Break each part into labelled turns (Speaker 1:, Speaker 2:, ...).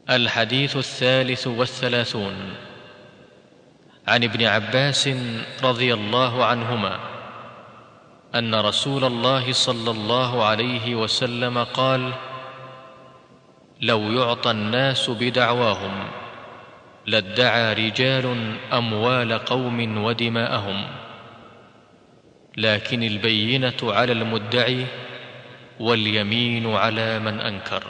Speaker 1: الحديث الثالث والثلاثون عن ابن عباس رضي الله عنهما ان رسول الله صلى الله عليه وسلم قال لو يعطى الناس بدعواهم لادعى رجال اموال قوم ودماءهم لكن البينه على المدعي واليمين على من انكر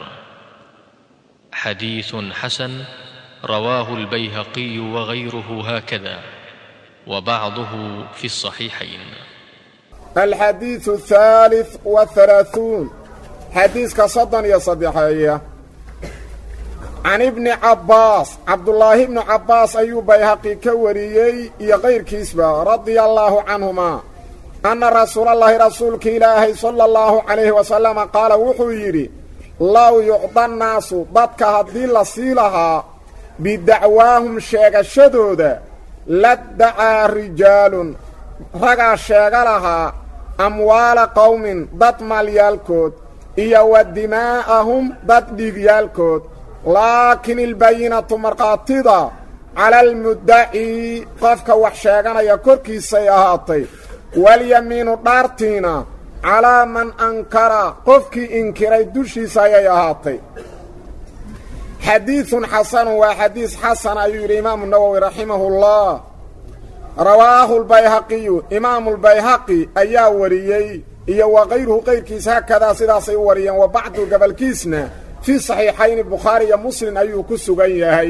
Speaker 1: حديث حسن رواه البيهقي وغيره هكذا وبعضه في الصحيحين
Speaker 2: الحديث الثالث والثلاثون حديث كصدن يا صديحية عن ابن عباس عبد الله بن عباس أيوب بيهقي كوريي يا غير كيسبة رضي الله عنهما أن رسول الله رسولك إلهي صلى الله عليه وسلم قال وحيري لو يعطى الناس ضدك هدي لسيلها بدعواهم شيغ شدودا لدعى رجال رقا شيغ لها أموال قوم ضد ماليالكود إيا ودماءهم ضد ديغيالكود لكن البينة مرقاتضة على المدعي قفك وحشاغنا يكوركي سيهاتي واليمين دارتينا calaa man ankara qofkii inkiray dushiisa ayay ahaatay xadiidun xasanun waa xadiis xasan ayuu yidhi imaamu nawowi raximahullah rawaahu lbayhaqiyu imaamulbayhaqi ayaa wariyey iyo wa kayruhu qayrkiis haakadaa sidaasay u wariyeen wa bacdu gabalkiisna fii saxiixayni bukhaari iyo muslim ayuu ku sugan yahay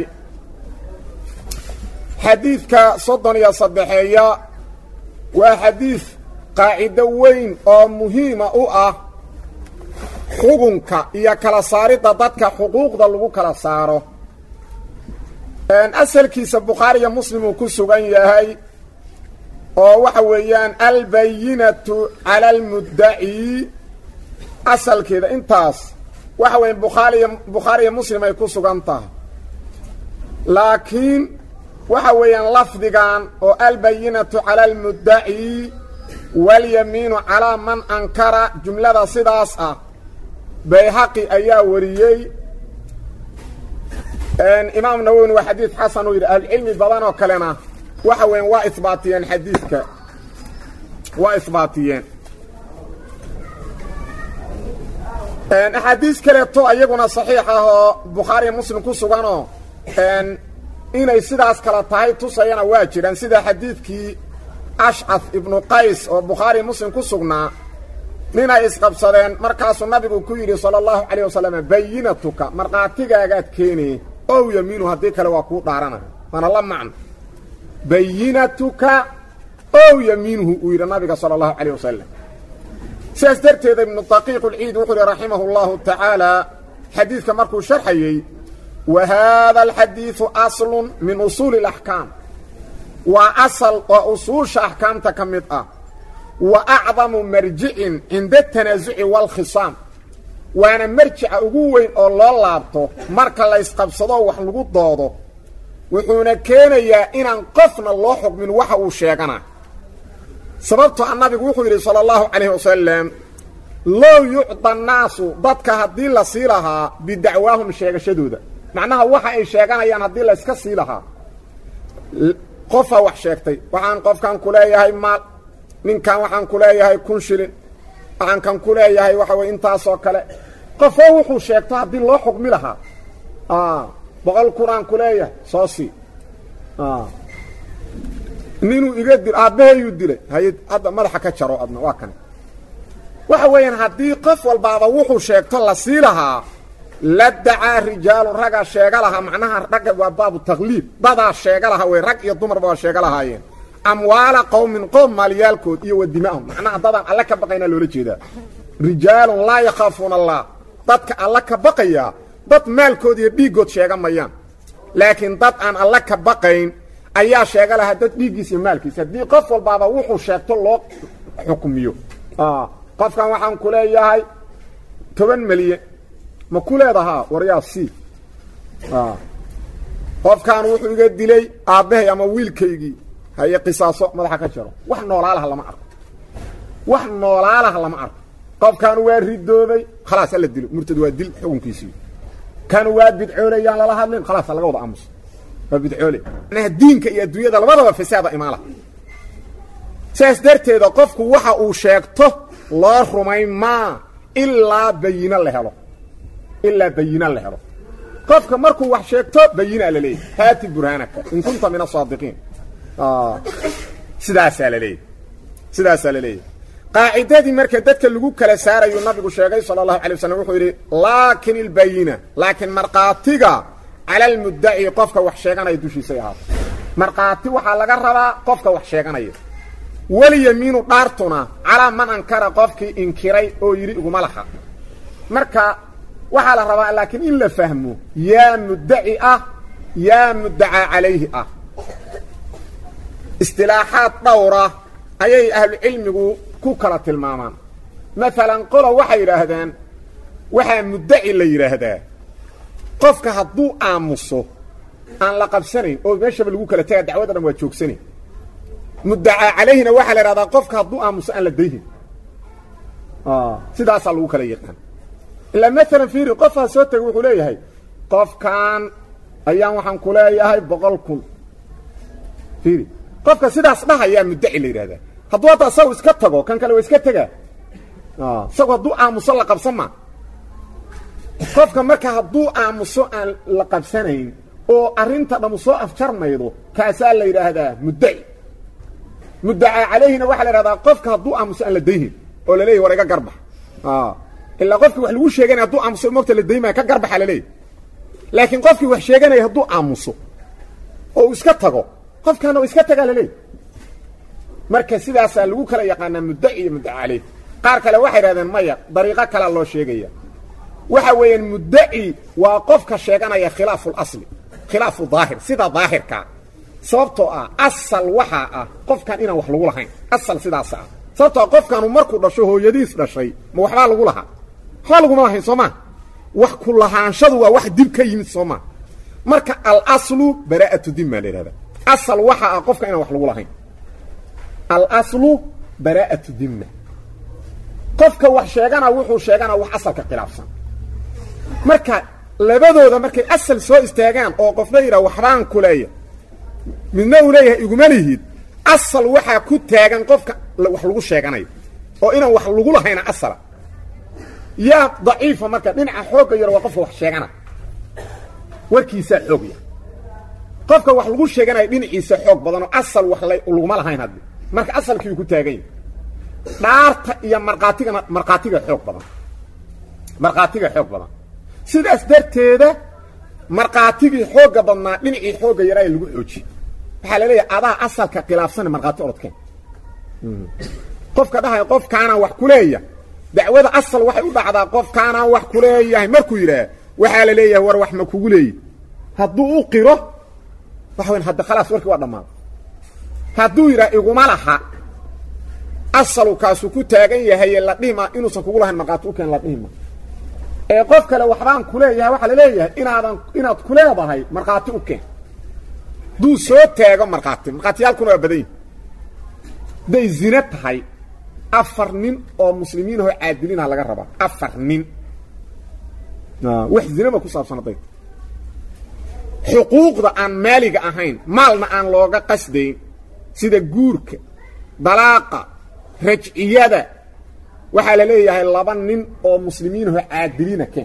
Speaker 2: xadiidka soddon iyo saddexeeya waa xadiid qaacido weyn oo muhiima u ah xugunka iyo kala saaridda dadka xuquuqda lagu kala saaro asalkiisa bukhaari iyo muslim uu ku sugan yahay oo waxa weeyaan albayinatu cala almuddaci asalkeeda intaas waxa weya bukhaariy bukhaari iyo muslim ay ku sugan tahay laakiin waxa weeyaan lafdigan oo albayinatu cala almuddaci walyamiinu calaa man ankara jumlada sidaas ah bayhaqi ayaa wariyey imaam nawowina waa xadiid xasan uu yidhi ahlucilmi badan oo kalena waxa weyan waa isbaatiyeen xadiidka waa isbaatiyeen axaadiis kaleeto iyaguna saxiix ah oo bukhaariya muslim ku suganoo inay sidaas kala tahay tusayana waa jiraan sida xadiidkii ashcaf ibnu qays oo bukhaari muslim ku sugnaa ninay isqabsadeen markaasuu nabigu ku yidhi sala allahu calayh wasalam bayinatuka markhaatigaagaad keenaye ow yamiinu haddii kale waa kuu dhaaranaya waana la macno bayinatuka ow yamiinuhu uu yidhi nabiga sala allahu calayh wasalam sidaas darteeda ibnu daqiiq ulciid wuxuu yidhi raximahu allahu tacaala xadiidka markuu sharxayey wa haada alxadiidu aslun min usuuli alaxkaam waa asal oo usuusha axkaamta ka mid ah wa acdamu marjicin cinda tanaasuci waalkhisaam waana marjica ugu weyn oo loo laabto marka laysqabsadoo wax lagu doodo wuxuuna keenayaa inaan qofna loo xukmin waxa uu sheegana sababto a nabigu wuxuu yidhi sala allahu calayhi wasalam low yucda annaasu dadka haddii la sii lahaa bidacwaahum sheegashadooda macnaha waxa ay sheeganayaan haddii layska sii lahaa qofaa wax sheegtay waxaan qofkan ku leeyahay maal ninkan waxaan ku leeyahay kun shilin waxaan kan ku leeyahay waxa weye intaasoo kale qofoo wuxuu sheegto haddii loo xukmi lahaa boqol kunaan ku leeyahay soo sii ninuu iga dil aabbahayuu dilay hay hadda madaxa ka jaro adna waa kan waxa weeyaan haddii qof walbaaba wuxuu sheegto la sii lahaa la dacaa rijaalun raggaa sheega lahaa macnaha ragga waa baabu takliib dadaa sheega lahaa wey rag iyo dumarba waa sheega lahaayeen amwaala qowmin qoom maalyaalkood iyo wa dimaahum macnaha dadaan alle ka baqaynaa loola jeedaa rijaalun laa yakhaafuuna allah dadka alle ka baqayaa dad maalkood iyo dhiiggood sheega mayaan laakiin dad aan alle ka baqayn ayaa sheega lahaa dad dhiiggiis iyo maalkiis haddii qof walbaaba wuxuu sheegto loo xukmiyo qofkan waxaan ku leeyahay toban milyan ma ku leedahaa waryaa c qofkan wuxuu iga dilay aabbahay ama wiilkaygii haye qisaaso madaxa ka jaro wax noolaalaha lama arko wax noolaalaha lama arko qofkan waa ridoobay khalaas alla dilo murtad waa dil xukunkiisii kan waa bidcooleyaan lala hadlin khalaas laga wada aamuso waa bidcoole macnaha diinka iyo adduunyada labadaba fasaada imaala saas darteeda qofku waxa uu sheegto loo rumayn maa ilaa bayino la helo ilaa bayino la helo qofka markuu wax sheegto bayinaa la leeyahy haati burhaanaka in kunta min asaadiqiin sidaasaa la leeyahy sidaasaa la leeyahy qaacidadii marka dadka lagu kala saarayuu nabigu sheegay sala allahu alay waslm wuxuu yidhi laakin ilbayina laakiin markhaatiga cala almuddaci qofka wax sheeganaya dushiisay ahaato markhaati waxaa laga rabaa qofka wax sheeganaya walyamiinu dhaartuna calaa man ankara qofkii inkiray oo yidhi iguma laha marka waxaa la rabaa laakiin in la fahmo yaa muddaci ah yaa muddacaa calayhi ah istilaaxaad dhowra ayay ahlucilmigu ku kala tilmaamaan maalan qolo waxay yidhaahdaan waxaa muddaci la yidhaahdaa qofka hadduu aamuso aan la qabsanayn oo meeshaba lagu kala taga dacwada dhan waa joogsanayn muddacaa calayhina waxaa la yidhahdaa qofka hadduu aamuso aan la dayhin sidaasaa lagu kala yaqaan ilaa maalan fiiri qofaa soo tegay wuxuu leeyahay qofkan ayaan waxaan ku leeyahay boqol kun fiiri qofka sidaas dhahayaa muddaci la yidhahdaa hadduu hadda isagu iska tago kan kale waa iska tegaa isagu hadduu aamuso la qabsan ma qofka marka hadduu aamuso aan la qabsanayn oo arrinta dhammu soo afjarmaydo kaasaa la yidhaahdaa muddaci muddacaa calayhina waxaa la yidhahdaa qofka hadduu aamuso aan la dayhin oo la leeyahy war iga garbax ilaa qofkii wax lagu sheeganaya hadduu aamuso mogta la daymaya ka garbaxa la leeyahy laakiin qofkii wax sheeganaya hadduu aamuso oo uu iska tago qofkaana oo iska tagaa la leeyahy marka sidaasaa lagu kala yaqaanaa muddaci iyo muddaca caleyh qaar kale waxay idhahdeen maya dariiqo kalea loo sheegaya waxa weeyaan muddaci waa qofka sheeganaya khilaafu lasli khilaafu daahir sida daahirkaa sababtoo ah asal waxaa ah qofkan inaan wax lagu lahayn asal sidaasa ah sababtoo ah qofkanu markuu dhasho hooyadiis dhashay ma waxbaa lagu lahaa waxbaa laguma lahayn soo maa wax ku lahaanshadu waa wax dib ka yimid soo maa marka alaslu baraa'atu dimmaa la yidhahda asal waxaa ah qofka inaan wax lagu lahayn alaslu baraa'atu dimma qofka wax sheegana wuxuu sheeganaa wax asalka khilaafsan marka labadooda markay asal soo istaagaan oo qofna yidhaha waxbaan ku leeya midna uu leeyahay iguma lihid asal waxaa ku taagan qofka wax lagu sheeganayo oo inaan wax lagu lahayna asala yaa daciifa marka dhinaca xoogga yar waa qofka wax sheegana warkiisaa xoog yar qofka wax lagu sheeganayo dhinaciisa xoog badanoo asal wax laguma lahayn haddi marka asalkiiu ku taagan yahy dhaarta iyo markhaatigana markhaatiga xoog badan markhaatiga xoog badan sidaas darteeda markhaatigii xoogga badnaa dhinacii xoogga yaraa lagu xoojiye waxaa la leeyahay adaa asalka khilaafsana markhaati orodkeen qofka dhahaya qofkaanaan wax ku leeya dacwada asal waxay u dhacdaa qofkaanaan wax ku leeyahay markuu yidhaah waxaa la leeyahay war wax ma kugu leeyi hadduu u qiro waxa weyn hadda khalaas warkii waa dhammaaday hadduu yidhaha iguma laha asalu kaasuu ku taagan yahaye la dhihima inuusan kugu lahayn markhaati u keen la dhihima ee qof kale waxbaan ku leeyahay waxaa la leeyahay inaadan inaad ku leedahay markhaati u keen hadduu soo taago markhaati markhaatiyaalkuna waa badan yihi hadday zine tahay afar nin oo muslimiin ahoo caadiliinha laga rabaa afar nin wax zinaba ku saabsan hadday xuquuqda aan maaliga ahayn maalna aan looga qasdayn sida guurka dalaaqa rajciyada waxaa la leeyahay laba nin oo muslimiinahoo caadiliina keen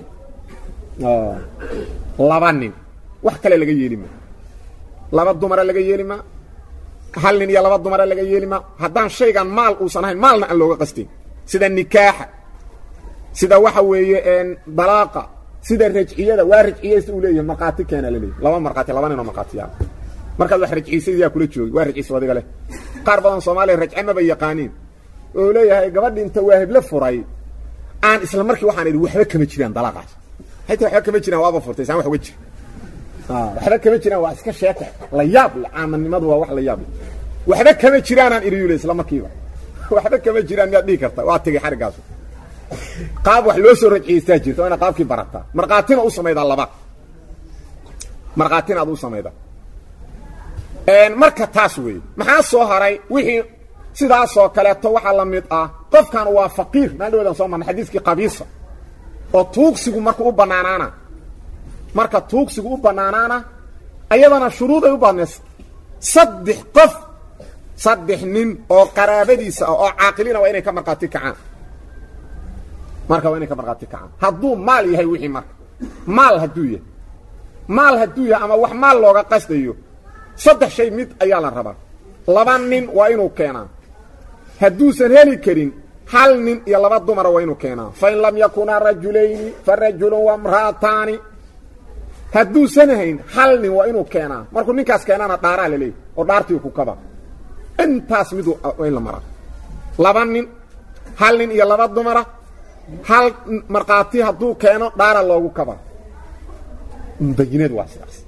Speaker 2: laba nin wax kale laga yeeli maa laba dumara laga yeeli maa hal nin iyo laba dumara laga yeeli maa haddaan shaygan maal uusan ahayn maalna aan looga qasdayn sida nikaaxa sida waxa weeye dalaaqa sida rajciyada waa rajciyaysta uu leeyahay markhaati keena la leeyahy laba markhaati laba nin oo markhaatiyaa markaad wax rajciysad yaa kula joogi waa rajciisa adiga leh qaar badan soomaaliya rajce maba yaqaaniin oo leeyahay gabadhi inta waa heble furay aan isla markii waxaan idhi waxba kama jiraan dalaaqaas hayta waxba kama jiraan waaba furtay saan wax uga jira waxba kama jiraan waa iska sheeka la yaab le caamanimadu waa wax la yaab le waxba kama jiraanaan idhi yule isla markiiba waxba kama jiraan miyaad dhihi karta waa tegey xariggaas qaab wax loo soo rajciyeystaa jirta waa ina qaabkii barataa markhaatina u samaydaa laba markhaatina ad u samaydaa marka taas weeye maxaa soo haray wixii sidaasoo kaleeto waxaa la mid ah qofkan waa faqiir maaldhawdan soo marna xadiiskii qabiisa oo tuugsigu marka u bannaanaana marka tuugsigu u bannaanaana ayadana shuruuday u badnaysa saddex qof saddex nin oo qaraabadiisa ah oo caaqiliina waa inay ka markhaati kacaan marka waa inay ka markhaati kacaan hadduu maal yahay wixii marka maal hadduu yahay maal hadduu yahay ama wax maal looga qasdayo saddex shay mid ayaa la rabaa laba nin waa inuu keenaa hadduusan heli karin hal nin iyo laba dumara waa inuu keenaa fain lam yakunaa rajulayni fa rajulun wamra'ataani hadduusan hayn hal nin waa inuu keenaa markuu ninkaas keenaana dhaaraa la leeyahy oo dhaartii ku kaba intaas midu in la maraa laba nin hal nin iyo laba dumara hal markhaati hadduu keeno dhaara loogu kaba bayinadu waa sidaas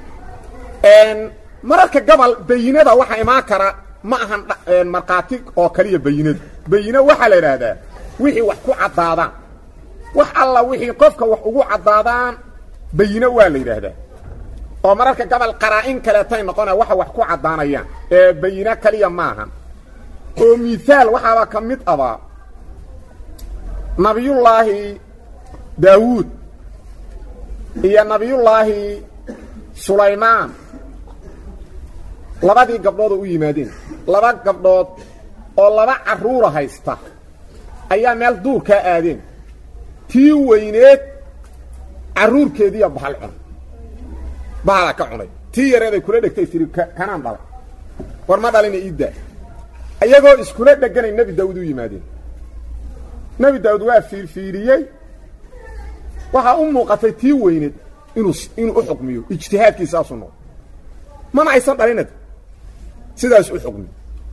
Speaker 2: mararka gobol bayinada waxaa imaan kara ma ahan markhaati oo kaliya bayinadu bayine waxaa la idhaahdaa wixii wax ku caddaadaan wax alla wixii qofka wax ugu caddaadaan bayine waa la yidhaahdaa oo mararka gobol qaraa-in kaleetay noqona waxa wax ku caddaanayaan ee bayine kaliya maahan oo mihaal waxaaba ka mid abaa nabiyullaahi daawuud iyo nabiyullaahi sulaymaan labadii gabdhood oo u yimaadeen laba gabdhood oo laba carruura haysta ayaa meel duurkaa aadeen tii weyneed carruurkeediiya bahal cun bahala ka cunay tii yareeday kula dhegtay tiri kanaan dhalay war ma dhalina iiddaa iyagoo iskula dheganay nebi daawuud u yimaadeen nebi daawuud waa fiirfiiriyey waxaa u muuqatay tii weyneed inuu inuu u xukmiyo ijtihaadkiisaasu noqo mana aysan dhalinad sidaas u xukmiyo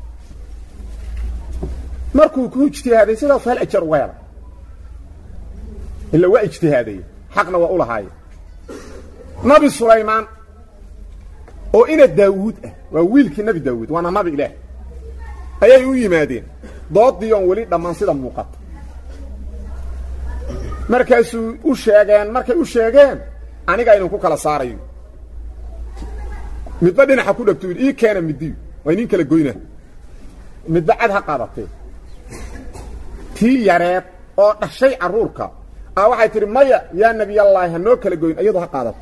Speaker 2: markuu ku ijtihaaday sidaasu hal ajar uga hela ila waa ijtihaadaya xaqna waa u lahaaye nabi sulaymaan oo ina daawuud ah waa wiilkii nebi daawuud waana nabi ilaah ayay u yimaadeen doodii oon weli dhammaan sida muuqata markaasuu u sheegeen markay u sheegeen aniga idinku kala saarayo midba dhinaxa ku dhegto ii keena midiyo waa inin kala goyna midba cad ha qaadatee tii yareed oo dhashay carruurka a waxay tidhi maya yaa nebiyallaahi ha noo kala goyn iyadoo ha qaadato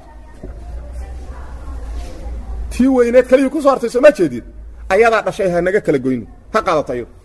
Speaker 2: tii weyneed keliyii ku soo hartay soo ma jeedid ayadaa dhashay ha naga kala goyno ha qaadato iyado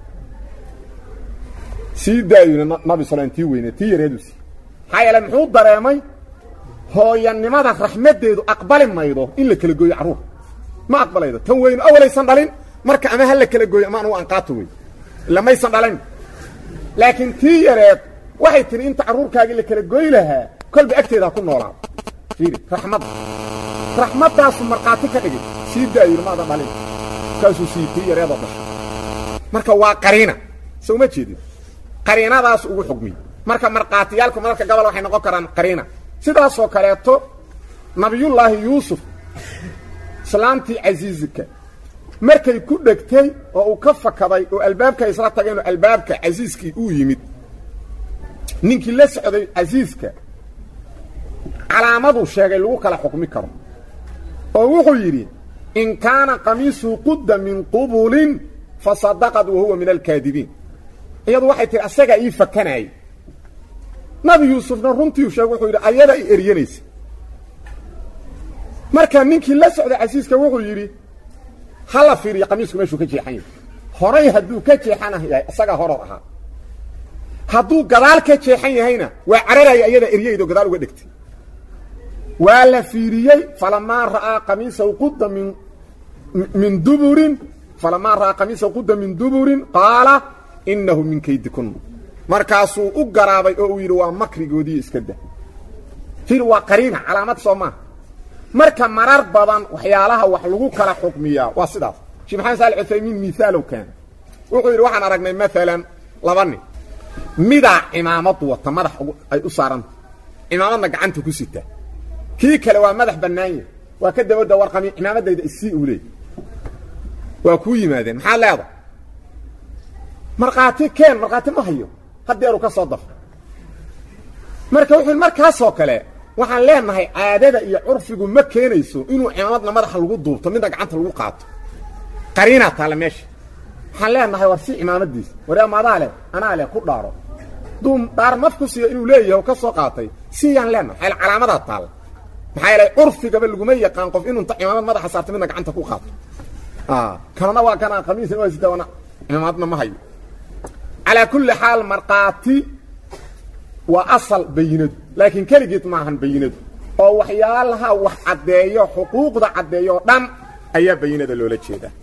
Speaker 2: sii daayuna nabi sulaym tii weyneed tii yareedu sii maxaa yeele muxuu dareemay hooyanimada raxmaddeedu aqbali maydo in la kala gooyo carruur ma aqbalaydo tan weynu awalaysan dhalin marka ama ha la kala gooyo ama anugu anqaato wey ila maysan dhalin laakiin tii yareed waxay tihi inta carruurkaagii la kala goy lahaa kolba agteeda ha ku noolaado fiiri raxmadda raxmaddaasu markhaati ka dhigay sii daayuna maadan dhalin markaasuu sii tii yareedoo dhashay marka waa qariina soo ma jeedin qariinadaas ugu xugmiy marka markhaatiyaalku mararka gobol waxay noqon karaan qariina sidaasoo kaleeto nabiyullaahi yuusuf islaamtii casiizka markay ku dhegtay oo uu ka fakaday oo albaabka isla tageen oo albaabka casiiskii uu yimid ninkii la socday casiiska calaamaduu sheegay lagu kala xukmi karo oo wuxuu yidhi in kaana qamiisuhu qudda min qubulin fasadaqad wa huwa min alkaadibiin iyadu waxay tihi asagaa ii fakanaayey nabi yuusufna runtii u sheeg wuxuu yidhi ayada i eryanaysa marka ninkii la socday casiiska wuxuu yidhi ha la fiiriyo qamiisku meeshuu ka jeexan yahay horay hadduu ka jeexan yahay isagaa horor ahaa hadduu gadaal ka jeexan yahayna waa cararaya iyada eryaydo gadaal uga dhegtay waa la fiiriyey falamaa ra'aa qamiisahu qudda min min duburin falamaa ra'aa qamiisahu qudda min duburin qaala innahu min kaydikun markaasuu u garaabay oo uu yidhi waa makrigoodii iska da fir waa qariina calaamad soo maaha marka marar badan waxyaalaha wax lagu kala xukmiyaa waa sidaas sheekh maxamed saali cuthaymiin miaalow keena wuxuu yidhi waxaan aragnay maalan laba nin midaa cimaamad wata madax ay u saaranta cimaamadna gacanta ku sita kii kale waa madax bannaanya waa ka dabadda warqami cimaamadayda isii uu leey waa kuu yimaadeen maxaa leeda markhaati keen markhaati ma hayo haddeeru ka soo dafo marka wuxuu markaasoo kale waxaan leenahay caadada iyo curfigu ma keenayso inuu cimaamadna madaxa lagu duubto midna gacanta lagu qaato qariinaa taale meesha waxaan leenahay war si cimaamadiisa war amadaa leh anaa leh ku dhaaro duu dhaar maf ku siiyo inuu leeyahay oo ka soo qaatay siyaan leenahay xayl calaamadaa taalla maxaa yeelay curfigaba laguma yaqaan qof inuu inta cimaamad madaxa saarto midna gacanta ku qaato kanana waa kana khamiisna waa sita wana cimaamadna ma hayo calaa kulli xaal markhaati waa asal bayinadu laakiin keligeed maahan bayinadu oo waxyaalaha wax caddeeyo xuquuqda caddeeyo oo dhan ayaa bayinada loola jeedaa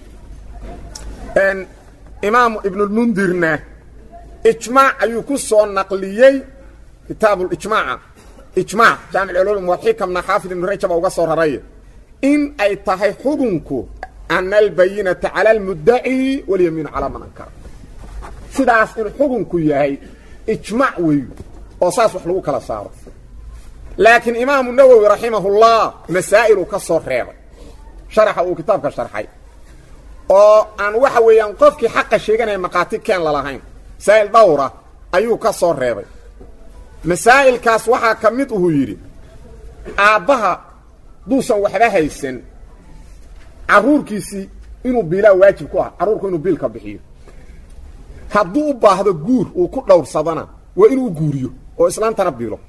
Speaker 2: imaamu ibnulmundirna ijmaac ayuu ku soo naqliyey kitaabulijmaaca ijmaac jaamic ulum walxikamna xaafid ibnu rajaba uga soo raray in ay tahay xukunku ana albayinata cala almuddaci walyamiinu calaa man ankara sidaas in xukunku yahay ijmaac weeyu oo saas wax lagu kala saaro laakiin imaamu nawowi raximahullah masaa'iluu ka soo reebay sharaxa uu kitaabka sharxay oo aan waxa weeyaan qofkii xaqa sheeganaya markhaati keen lalahayn masaa'il dhowra ayuu ka soo reebay masaa'ilkaas waxaa ka mid uhuu yidhi aabbaha duusan waxba haysan carruurkiisii inuu biilaa waajib ku ah carruurku inuu biilka bixiyo hadduu u baahdo guur uu ku dhowrsadana waa inuu guuriyo oo islaantana biilo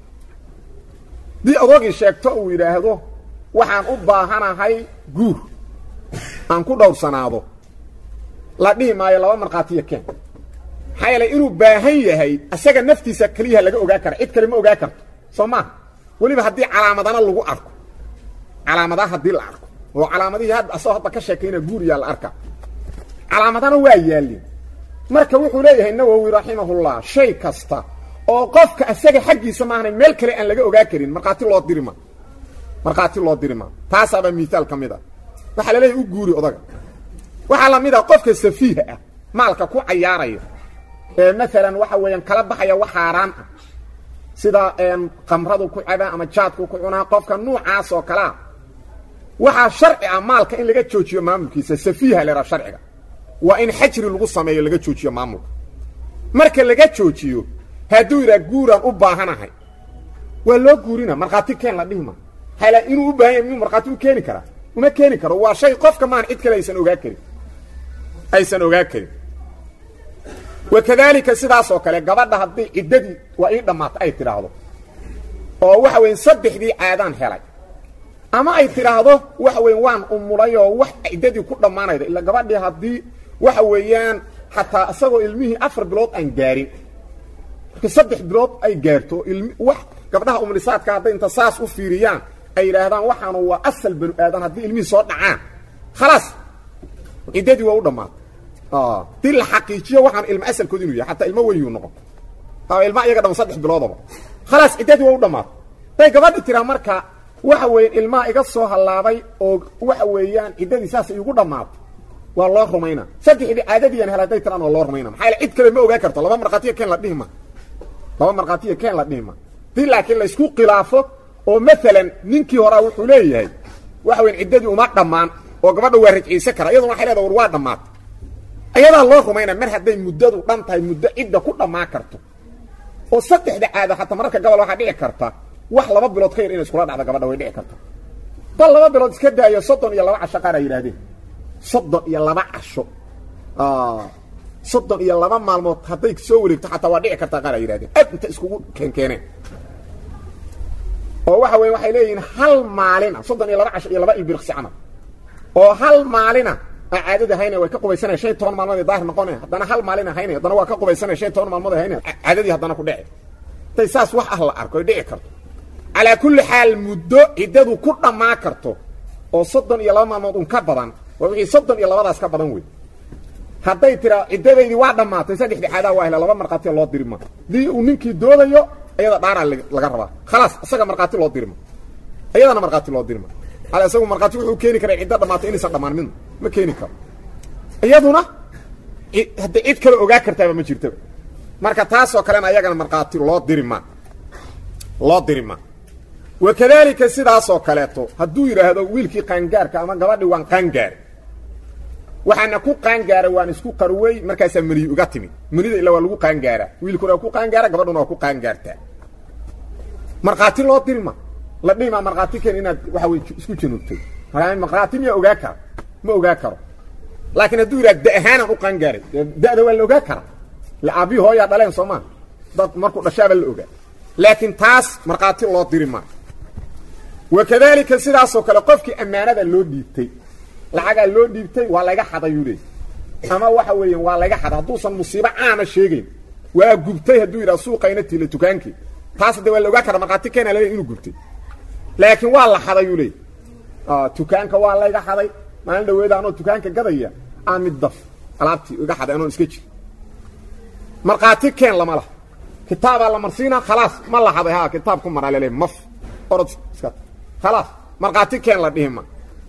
Speaker 2: dii adoogii sheegto uu yidhaahdo waxaan u baahanahay guur aan ku dhowrsanaado la dhihi maayo laba markhaatiyo keen maxaa yeelay inuu baahan yahay asaga naftiisa keliyaha laga ogaa kara cid kale ma ogaa karto soo maaha weliba haddii calaamadana lagu arko calaamadaha haddii la arko oo calaamadihii hadda asagoo hadda ka sheekayna guuriyaa la arka calaamadana waa yaalin marka wuxuu leeyahay nawowi raximahullah shay kasta oo qofka asaga xaggiisa maahanay meel kale aan laga ogaa karin markhaati loo dirima markhaati loo dirima taasaabaa miihaal ka mid a waxaa la leeyahay u guuri odaga waxaa la mid a qofka safiiha ah maalka ku cayaaraya ee maalan waxa weeyaan kala baxaya wax xaaraan ah sida qamradu ku cabaa ama jaadku ku cunaa qofka nuucaas oo kalea waxaa sharci ah maalka in laga joojiyo maamulkiisa safiiha leeraa sharciga waa in xajri lagu sameeyo laga joojiyo maamulka marka laga joojiyo hadduu yidhaha guuraan u baahanahay waa loo guurina markhaati keen la dhihima hala inuu u baahan yahay miyuu markhaati u keeni karaa uma keeni karo waa shay qofka maan cid kale aysan ogaa karin aysan ogaa karin wakadaalika sidaas oo kale gabadha haddii ciddadii waa ii dhammaata ay tidhaahdo oo waxa weyan saddexdii caadaan helay ama ay tidhaahdo waxa weyan waan umulay oo wax ciddadii ku dhammaanayda ila gabadhii haddii waxa weeyaan xataa isagoo ilmihii afar bilood aan gaarin marka saddex bilood ay gaarto ilmi wax gabdhaha umlisaadka hadday inta saas u fiiriyaan ay yidhaahdaan waxaanu waa asal banu aadan haddii ilmihii soo dhacaan khalaas ciddadii waa u dhammaatay dii la xaqiijiyo waxaan ilmo asalkood inuu yahay xataa ilmo weynuu noqon ilma iyaga dhama saddex biloodaba khalaas ciddadii waa u dhammaatay day gabadha tiraa marka waxa weeyaan ilmaha iga soo hallaabay oo waxa weeyaan ciddadii saas igu dhammaatay waa loo rumayna saddexdii caadadiian hel haday tiraan waa loo rumayna maxaa cid kale ma ogaa karto laba markhaatiya keen la dhihima laba markhaatiya keen la dhihima dii laakiin laysku khilaafo oo maalan ninkii horaa wuxuu leeyahay waxa weyan ciddadii uma dhammaan oo gabadha waa rajciise kara iyaduna waxay leedaha war waa dhammaatay ayadaa loo rumayna mar hadday muddadu dhan tahay muddo cidda ku dhammaan karto oo saddexda caada xataa mararka gobol waxaa dhici karta wax laba bilood ka yar inay iskula dhacdo gabadha way dhici karta bal laba bilood iska daayo soddon iyo laba casho qaar ay yidhahdeen soddon iyo laba casho soddon iyo laba maalmood hadday soo wareegto xataa waa dhici kartaa qaar ay yidhahdeen aad inta iskugu keenkeeneen oo waxa weya waxay leeyihiin hal maalina soddon iyo laba casho iyo laba ilbirqsi camal oo hal maalina aa caadada hayna way ka qubaysanaya shan iyo toban maalmood ay daahir noqonaya haddana hal maalina haynaya haddana waa ka qubaysanaya shan iyo toban maalmood ay haynaya caadadii haddana ku dhici intay saas wax ah la arko ay dhici karto calaa kulli xaal muddo ciddadu ku dhammaa karto oo soddon iyo laba maalmood un ka badan waa wixii soddon iyo labadaas ka badan wey hadday tiraa ciddadaydii waa dhammaatay saddexdii caadaa waa hela laba markhaatiya loo dirima dii uu ninkii doodayo iyada dhaaraa laga rabaa khalaas isaga markhaati loo dirima iyadana markhaati loo dirima ala isagu markhaati wuxuu keeni karaa ciddo dhammaatay inaysan dhammaan midna ma keeni karo iyaduna hadday cid kale ogaa kartaaba ma jirtaba marka taasoo kalena ayagana markhaati loo dirima loo dirima wakadaalika sidaasoo kaleeto hadduu yidhaahdo wiilkii qaangaarka ama gabadhii waan qaangaaray waxaana ku qaangaaray waan isku qarwey markaasaa meniyi uga timid menida ila waa lagu qaangaaraa wiilkuna waa ku qaangaara gabadhuna waa ku qaangaartaa markhaati loo dirima la dhihimaa markhaati ken inaad waxa wey isku januubtay markhaati miyaa ogaa kara ma ogaa karo laakiin hadduu yidhahdo da ahaanaan u qaangaaray da'da waa la ogaa karaa la aabbihi hooyaa dhaleen soo maa dad markuu dhashaaba la ogaa laakiin taas markhaati loo diri maa wakadaalika sidaasoo kale qofkii ammaanada loo dhiibtay lacagaa loo dhiibtay waa layga xadayuu leey ama waxa weeyaan waa layga xaday hadduusan musiibo caama sheegayn waa gubtay hadduu yidhaha suuqayna tiila dukaankii taas de waa la ogaa kara markhaati keena laleey inuu gubtay laakiin waa la xadayuu leey dukaanka waa layga xaday maalin dhaweeda anoo dukaanka gadaya aa mid daf alaabtii iga xaday anoon iska jir markhaati keen lama laha kitaabaa la marsiina khalaas ma la xaday ha kitaab ku maraa laleey maf orod iska khalaas markhaati keen la dhihima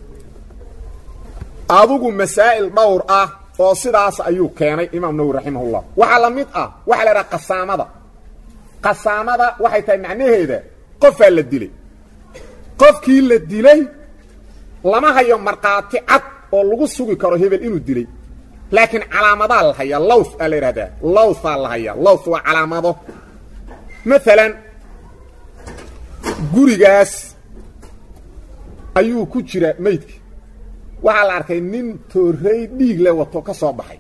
Speaker 2: adugu masaa'il dhowr ah oo sidaas ayuu keenay imaam nawowi raximahullah waxaa la mid ah waxaa la idhaha qasaamada qasaamada waxay tahay macnaheeda qofaa la dilay qofkii la dilay lama hayo markhaati cad oo lagu sugi karo hebel inuu dilay laakiin calaamadaa la hayaa lows aa la yidhahdaa lowsaa la hayaa lows waa calaamado maalan gurigaas ayuu ku jira meydka waxaa la arkay nin toorey dhiig le wato ka soo baxay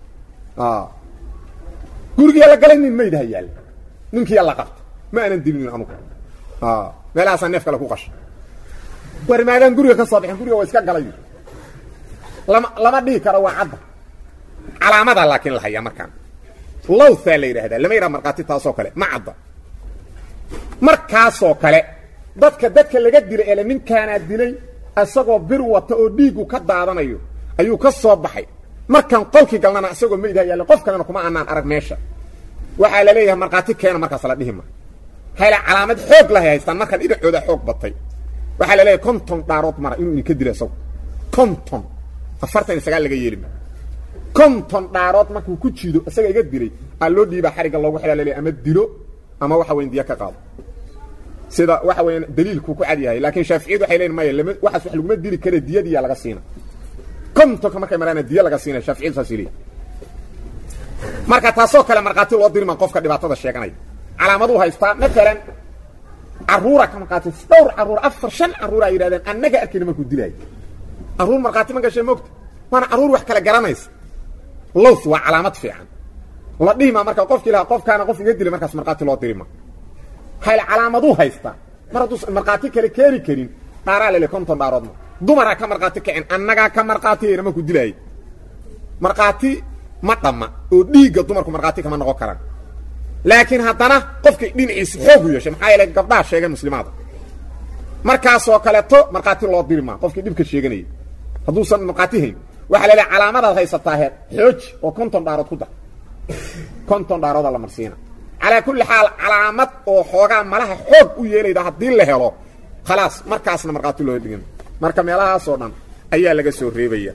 Speaker 2: gurigiyaa la galay nin meydha yaalla ninkiyaa la qabta ma aanan dilinin anugu meelahaasaa neef kale ku qashay war maadaan guriga ka soo baxin guriga waa iska galay lama lama dhihi karo waa cadda calaamadaa laakiin la hayaa markaan lowthaa la yidhaahdaa lama yidhaha markhaati taasoo kale ma cadda markaasoo kale dadka dadka laga dilay ele ninkaanaa dilay isagoo bir wata oo dhiigu ka daadanayo ayuu ka soo baxay markaan qolkii galnana isagoo meydha yaalla qof kalena kuma anaan arag meesha waxaa la leeyahay markhaati keena markaas la dhihima hayla calaamad xoog lahay haystaan markaan dhinacooda xoog batay waxaa la leeyahay konton dhaarood mara inuu idinka dilo isago konton afartan iyo sagaal laga yeelima konton dhaarood markuu ku jiido isaga iga dilay aa loo dhiibaa xarigga loogu xidhaa laleeyahay ama dilo ama waxa weyn diya ka qaado sida waxa weeyaan daliilku ku cad yahay laakiin shaaficiyadu waxay leeyihin maya lama waxaas wax laguma dili kare diyadiyaa laga siina kontonka markay maraana diya laga siina shaaficiyadu saas leeyihin marka taasoo kale markhaati loo dirima qofka dhibaatada sheeganaya calaamaduu haystaa maalan carruura ka markhaati dhowr carruur afar shan carruur ay yidhahdeen annaga arkayna markuu dilaayo carruur markhaati ma gashay moogta waana carruur wax kale garanaysa lows waa calaamad fiican la dhihima marka qofki lahaa qofkaana qof iga dilay markaas markhaati loo dirima hayl calaamaduu haystaa mar hadduu markhaati kale keeni karin dhaaraa lele konton dhaaroodma dumaraa ka markhaati kacen annagaa ka markhaatiyayna markuu dilaayay markhaati ma dhamma oo dhiigga dumarku markhaati kama noqon karaan laakiin haddana qofkay dhinaciisa xoog u yeeshay maxaa yeele gabdhaha sheegeen muslimaada markaasoo kaleeto markhaati loo diri maa qofkii dhibka sheeganayay hadduusan markhaati hayn waxaa laleehay calaamadaad haysataa heer xooji oo konton dhaarood ku dar konton dhaarooda la marsiina calaa kulli xaal calaamad oo xoogaa malaha xoog u yeelayda haddii la helo khalaas markaasna markhaati loo dhigin marka meelahaasoo dhan ayaa laga soo reebaya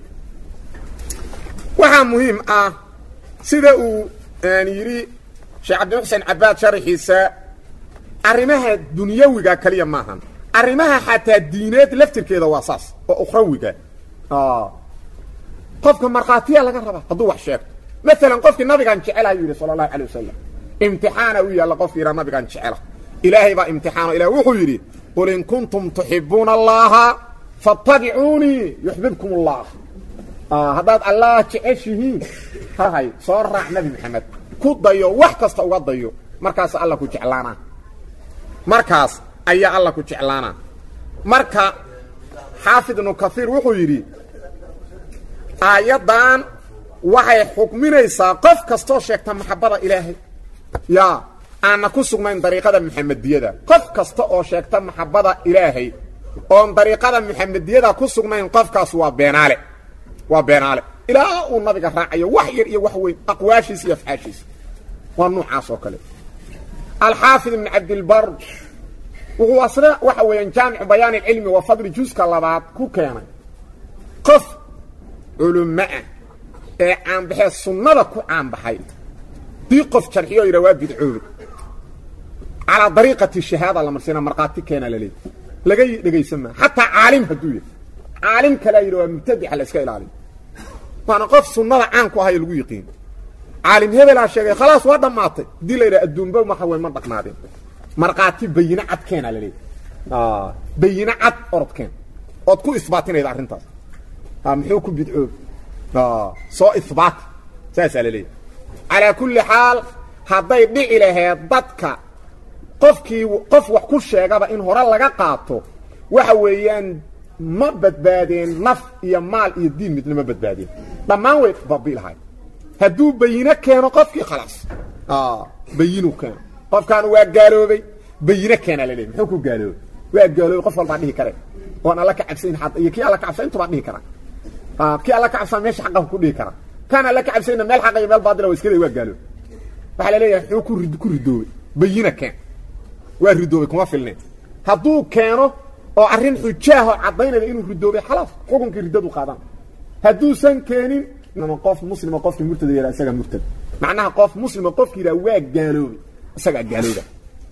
Speaker 2: waxaa muhiim ah sida uu yidhi sheekh cabdimuxsen cabaad sharaxiisa arrimaha dunyawiga kaliya maahan arrimaha xataa diineed laftirkeeda waa saas oo ukhrawiga qofka markhaatiya laga rabaa hadduu wax sheegto maalan qofkii nabigaan jecelaha yuu yidhi sala allahu alay wasalam imtixaana u yaalla qofki yidhaa nabigaan jecela ilaahay baa imtixaano ilah wuxuu yidhi qul in kuntum tuxibuuna allaha fattabicuunii yuxbibkum allah haddaad allah jeceshihiin hahay soo raac nabi maxamed ku dayo wax kasta uga dayo markaas alla ku jeclaanaa markaas ayaa alla ku jeclaanaa marka xaafid ibnu kaiir wuxuu yidhi aayaddan waxay xukminaysaa qof kastoo sheegta maxabbada ilaahay yaa aanna ku sugnayn dariiqada muxamediyada qof kasta oo sheegta maxabbada ilaahay oon dariiqada muxamediyada ku sugnayn qofkaas waa beenaale waa beenaale ilaa uu nabiga raacayo wax yar iyo wax weyn aqwaashiisa iyo afcaashiisa waa nuucaas oo kale alxaafid ibn cabdilbar wuxuu asna waxa weeyaan jaamicu bayaan ilcilmi wa fadli juska labaad ku keenay qof culummo ah ee caanbaxee sunnada ku caanbaxay dii qof jarxiyo yidha waa bidcoobe calaa dariiqati shahaada la marsiina markhaati keena la leey laga dhegaysan maa xataa caalim hadduu yahay caalim kalea yidhi waa mubtadixa la iska ilaaliyo waana qof sunnada caan ku ahayo lagu yiqiin caalim hebelaa sheegay khalaas waa dhammaatay haddii la yidhaha adduunba waxa wey ma dhaqnaadeen markhaati bayine cad keena la leeyahy bayine cad orodkeen ood ku isbaatinayda arrintaas muxuu ku bidcoob soo isbaati saasaa la leeyahy calaa kulli xaal hadday dhici laheed dadka qofkii qof wax ku sheegaba in hore laga qaato waxa weeyaan ma badbaadeen naf iyo maal iyo diin midna ma badbaadeen dhammaan way babi lahayd hadduu bayino keeno qofkii khalaas bayinu keeno qofkaan waa gaaloobay bayino keena la leeyahy muxuu ku gaaloobay waa gaaloobay qof walbaa dhihi kare oon alla ka cabsayn xad iyo kii alla ka cabsayn intubaa dhihi kara kii alla ka cabsan meesha xaqahu ku dhihi kara kaan alla ka cabsayna meel xaqa iyo meel baadila waa iskada waa gaaloobay waxaa la leeyahay muxuu ku rid ku ridoobay bayina keen waa ridoobay kuma filneen hadduu keeno oo arrin xujaaho caddaynaya inuu ridoobay khalaas xukunkii riddadu qaadan hadduusan keenin qof muslima qofkii murtada yara isagaa murtad macnaha qof muslima qofki yidhaha waa gaaloobay isagaa gaalooba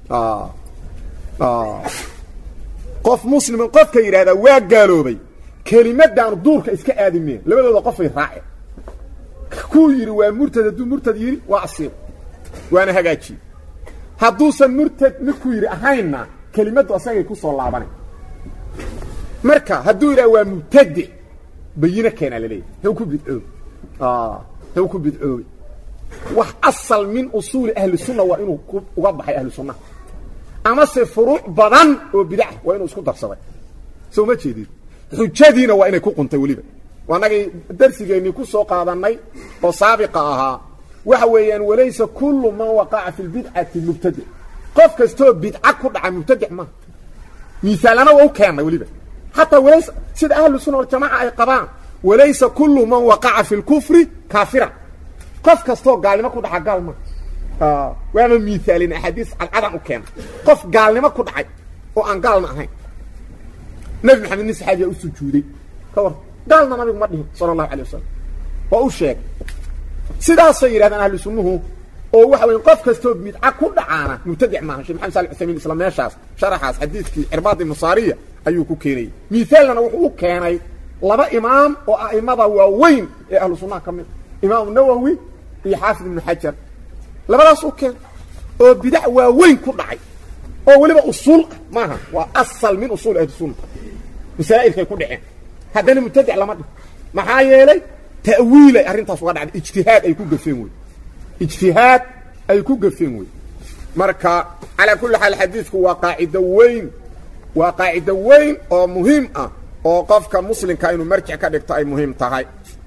Speaker 2: qof muslima qofka yidhahdaa waa gaaloobay kelimadaan duurka iska aadi meen labadooda qofay raaceen kuu yidhi waa murtad hadduu murtad yidhi waa asiib waana hagaajiye hadduusan murtad midkuu yidhi ahaynna kelimaddu asagay ku soo laabanay marka hadduu yidhaha waa mubtadic bayino keenaa laleeyahy hew ku bidcoobe hew ku bidcoobey wax asal min usuuli ahli sunna waa inuu uga baxay ahlu sunnaha amase furuuc badan oo bidaca waa inuu isku darsaday soo ma jeedid xujadiina waa inay ku quntay weliba waanagay darsigeennii ku soo qaadannay oo saabiqa ahaa waxa weeyaan walaysa kullu man waqaca fi lbidcati mubtadic qof kastoo bidca ku dhaca mubtadic maaha miisaalana waa u keennay weliba xataa walaysa sida ahlu sunna waljamaca ay qabaan walaysa kullu man waqaca fi lkufri kaafira qof kastoo gaalnimo ku dhaca gaal maaha waaba miisaalin axaadiis cadcadan u keena qof gaalnimo ku dhacay oo aan gaalna ahayn nebi maxamed nin saxaabiyaa u sujuuday ka war gaalna nabigu ma dhihin sala allahu alay wasalam waa u sheegay sidaasay yidhahdaan ahlu sunnuhu oo waxa weya qof kastoo bidca ku dhacaana mubtadic maaha shek maxamed salix usaymin isla meeshaas sharaxaas xadiidkii cirbaad ibnu saariya ayuu ku keenayey miisaalnana wuxuu u keenay laba imaam oo a'imada waaweyn ee ahlu sunnaha ka mid imaamu nawowi iyo xaafid ibnu xajar labadaas u keen oo bidac waaweyn ku dhacay oo weliba usuul ah maaha waa asal min usuul ahli sunna masaa'ilkay ku dhaceen haddana mubtadic lama dhiho maxaa yeelay ta'wiilay arrintaas uga dhacday ijtihaad ay ku gafeen wey ijtihaad ay ku gafeen wey marka calaa kulli xaal xadiidku waa qaacido weyn waa qaacido weyn oo muhiim ah oo qofka muslimka inuu marjic ka dhigto ay muhiim tahay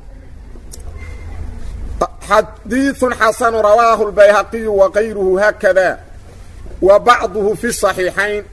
Speaker 2: xadiiث xasن rawaahu الbayhaqiyu وغayruhu haakada wa bacduhu fi الصaxiixayn